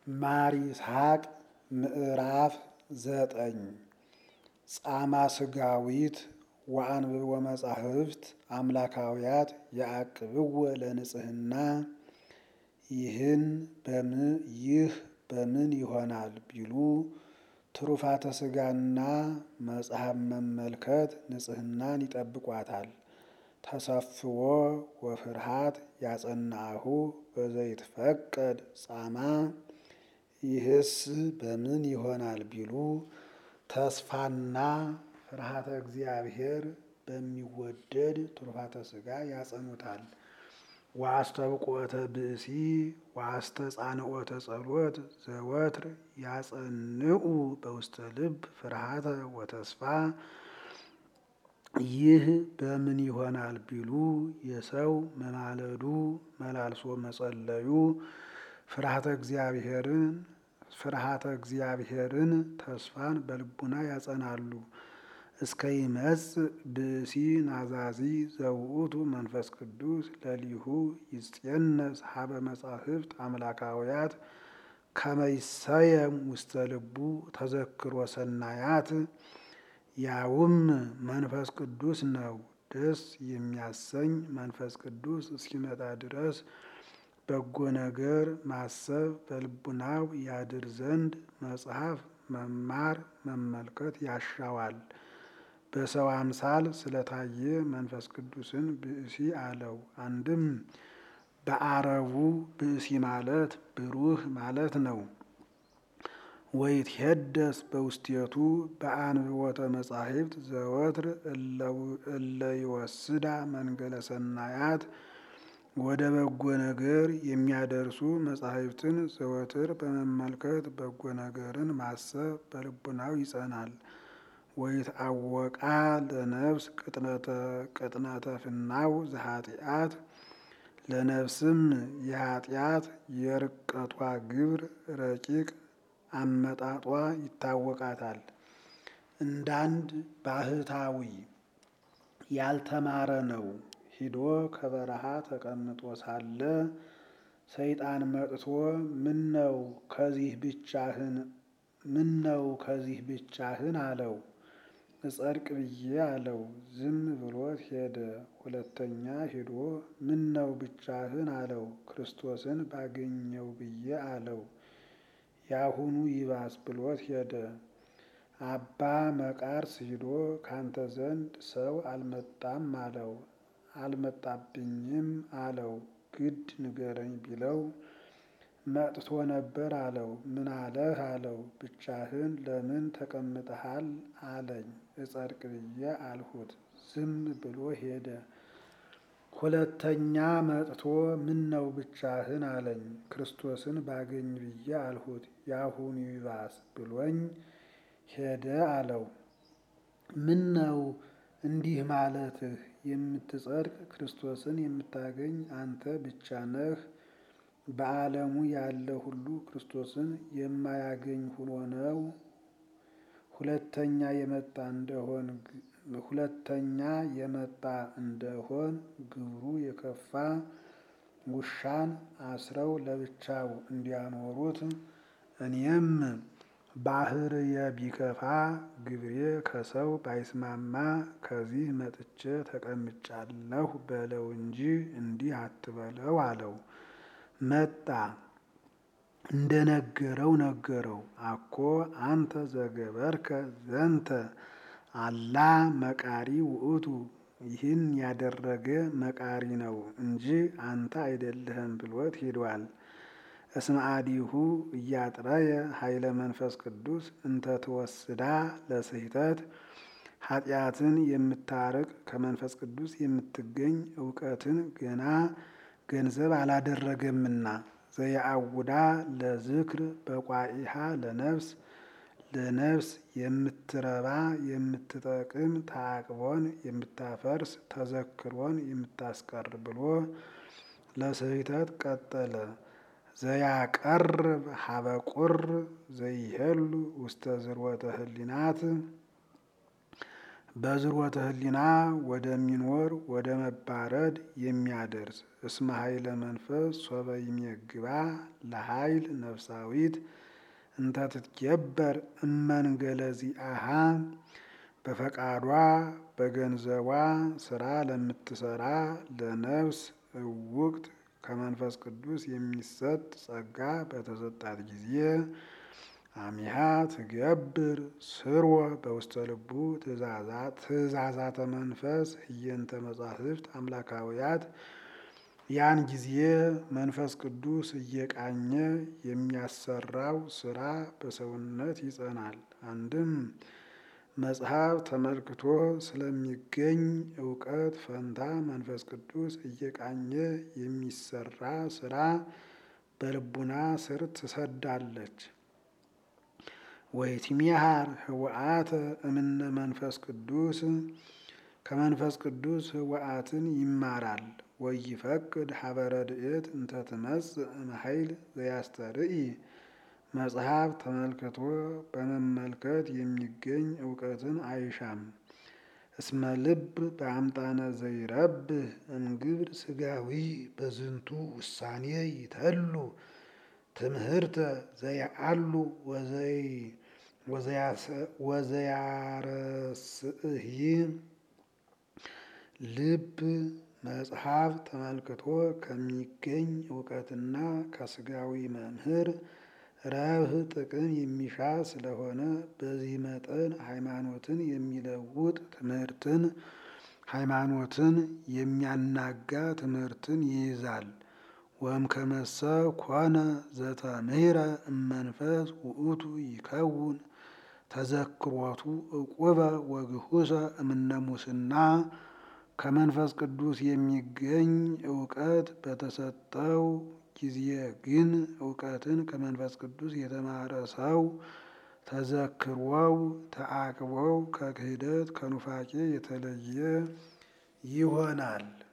ማር ይስሐቅ ምዕራፍ ዘጠኝ ጻማ ስጋዊት ወአንብቦ መጻሕፍት አምላካውያት የአቅብዎ ለንጽሕና ይህን ይህ በምን ይሆናል ቢሉ ትሩፋተ ስጋና መጽሐፍ መመልከት ንጽሕናን ይጠብቋታል። ተሰፍዎ ወፍርሃት ያጸናሁ በዘይትፈቀድ ጻማ ይህስ በምን ይሆናል ቢሉ ተስፋና ፍርሃተ እግዚአብሔር በሚወደድ ትሩፋተ ስጋ ያጸኑታል። ወአስተብቆተ ብእሲ ወአስተጻንኦተ ጸሎት ዘወትር ያጸንዑ በውስተ ልብ ፍርሃተ ወተስፋ ይህ በምን ይሆናል ቢሉ የሰው መማለዱ መላልሶ መጸለዩ ፍርሃተ እግዚአብሔርን ፍርሃተ እግዚአብሔርን ተስፋን በልቡና ያጸናሉ። እስከ ይመጽእ ብእሲ ናዛዚ ዘውእቱ መንፈስ ቅዱስ ለሊሁ ይጼነስ ሀበ መጻሕፍት አምላካውያት ከመይሰየም ውስተ ልቡ ተዘክሮ ሰናያት ያውም መንፈስ ቅዱስ ነው። ደስ የሚያሰኝ መንፈስ ቅዱስ እስኪመጣ ድረስ በጎ ነገር ማሰብ በልቡናው ያድር ዘንድ መጽሐፍ መማር መመልከት ያሻዋል። በሰው አምሳል ስለታየ መንፈስ ቅዱስን ብእሲ አለው። አንድም በአረቡ ብእሲ ማለት ብሩህ ማለት ነው። ወይትሄደስ በውስቴቱ በአንብቦተ መጻሕፍት ዘወትር እለ ይወስዳ መንገለ ሰናያት ወደ በጎ ነገር የሚያደርሱ መጻሕፍትን ዘወትር በመመልከት በጎ ነገርን ማሰብ በልቡናው ይጸናል። ወይትአወቃ ለነፍስ ቅጥነተ ፍናው ዘኃጢአት ለነፍስም የኃጢአት የርቀቷ ግብር ረቂቅ አመጣጧ ይታወቃታል። እንዳንድ ባህታዊ ያልተማረ ነው። ሂዶ ከበረሃ ተቀምጦ ሳለ ሰይጣን መጥቶ ምነው ከዚህ ብቻህን ምነው ከዚህ ብቻህን አለው። እጸድቅ ብዬ አለው። ዝም ብሎት ሄደ። ሁለተኛ ሂዶ ምነው ብቻህን አለው። ክርስቶስን ባገኘው ብዬ አለው። ያሁኑ ይባስ ብሎት ሄደ። አባ መቃርስ ሂዶ ካንተ ዘንድ ሰው አልመጣም አለው። አልመጣብኝም አለው። ግድ ንገረኝ ቢለው መጥቶ ነበር አለው። ምን አለህ አለው። ብቻህን ለምን ተቀምጠሃል አለኝ። እጸድቅ ብዬ አልሁት። ዝም ብሎ ሄደ። ሁለተኛ መጥቶ ምን ነው ብቻህን አለኝ። ክርስቶስን ባገኝ ብዬ አልሁት። ያሁኑ ይባስ ብሎኝ ሄደ አለው። ምን ነው እንዲህ ማለትህ? የምትጸድቅ ክርስቶስን የምታገኝ አንተ ብቻ ነህ። በዓለሙ ያለ ሁሉ ክርስቶስን የማያገኝ ሆኖ ነው። ሁለተኛ የመጣ እንደሆን ሁለተኛ የመጣ እንደሆን ግብሩ የከፋ ውሻን አስረው ለብቻው እንዲያኖሩት እኔም ባህርየ ቢከፋ ግብሬ ከሰው ባይስማማ ከዚህ መጥቼ ተቀምጫለሁ በለው እንጂ እንዲህ አትበለው አለው። መጣ እንደነገረው ነገረው። አኮ አንተ ዘገበርከ ዘንተ አላ መቃሪ ውእቱ ይህን ያደረገ መቃሪ ነው እንጂ አንተ አይደለህም ብሎት ሂዷል። እስመ አዲሁ እያጥረየ ኃይለ መንፈስ ቅዱስ እንተ ትወስዳ ለስሕተት ኃጢአትን የምታርቅ ከመንፈስ ቅዱስ የምትገኝ እውቀትን ገና ገንዘብ አላደረገምና ዘየአውዳ ለዝክር በቋኢሃ ለነፍስ ለነፍስ የምትረባ የምትጠቅም ተአቅቦን የምታፈርስ ተዘክሮን የምታስቀር ብሎ ለስሕተት ቀጠለ። ዘያቀርብ ሀበቁር ዘይሄሉ ውስተ ዝርወተ ህሊናት በዝሮተ ህሊና ወደሚኖር ወደ መባረድ የሚያደርስ እስመ ኃይለ መንፈስ ሶበ ይሜግባ ለኃይል ነፍሳዊት እንተ ትትገበር እመንገለ ዚአሃ በፈቃዷ በገንዘቧ ስራ ለምትሰራ ለነፍስ እውቅት ከመንፈስ ቅዱስ የሚሰጥ ጸጋ በተሰጣት ጊዜ አሚሃ ትገብር ስርወ በውስተ ልቡ ትእዛዛተ መንፈስ ህየንተ መጻሕፍት አምላካውያት ያን ጊዜ መንፈስ ቅዱስ እየቃኘ የሚያሰራው ስራ በሰውነት ይጸናል። አንድም መጽሐፍ ተመልክቶ ስለሚገኝ እውቀት ፈንታ መንፈስ ቅዱስ እየቃኘ የሚሰራ ስራ በልቡና ስር ትሰዳለች። ወይትሚሃር ህወአተ እምነ መንፈስ ቅዱስ ከመንፈስ ቅዱስ ህወአትን ይማራል። ወይፈቅድ ሀበ ረድኤት እንተ ትመጽእ እምኃይል ዘያስተርኢ መጽሐፍ ተመልክቶ በመመልከት የሚገኝ እውቀትን አይሻም። እስመ ልብ በአምጣነ ዘይረብህ እምግብር ስጋዊ በዝንቱ ውሳኔ ይተሉ ትምህርተ ዘያአሉ ወዘያረስእሂ ልብ መጽሐፍ ተመልክቶ ከሚገኝ እውቀትና ከስጋዊ መምህር ረብህ ጥቅም የሚሻ ስለሆነ በዚህ መጠን ሃይማኖትን የሚለውጥ ትምህርትን ሃይማኖትን የሚያናጋ ትምህርትን ይይዛል። ወም ከመሰ ኮነ ዘተምህረ እመንፈስ ውእቱ ይከውን ተዘክሮቱ እቁበ ወግሁሰ እምነ ሙስና ከመንፈስ ቅዱስ የሚገኝ እውቀት በተሰጠው ጊዜ ግን እውቀትን ከመንፈስ ቅዱስ የተማረ ሰው ተዘክሮው ተአቅቦው ከክህደት ከኑፋቄ የተለየ ይሆናል።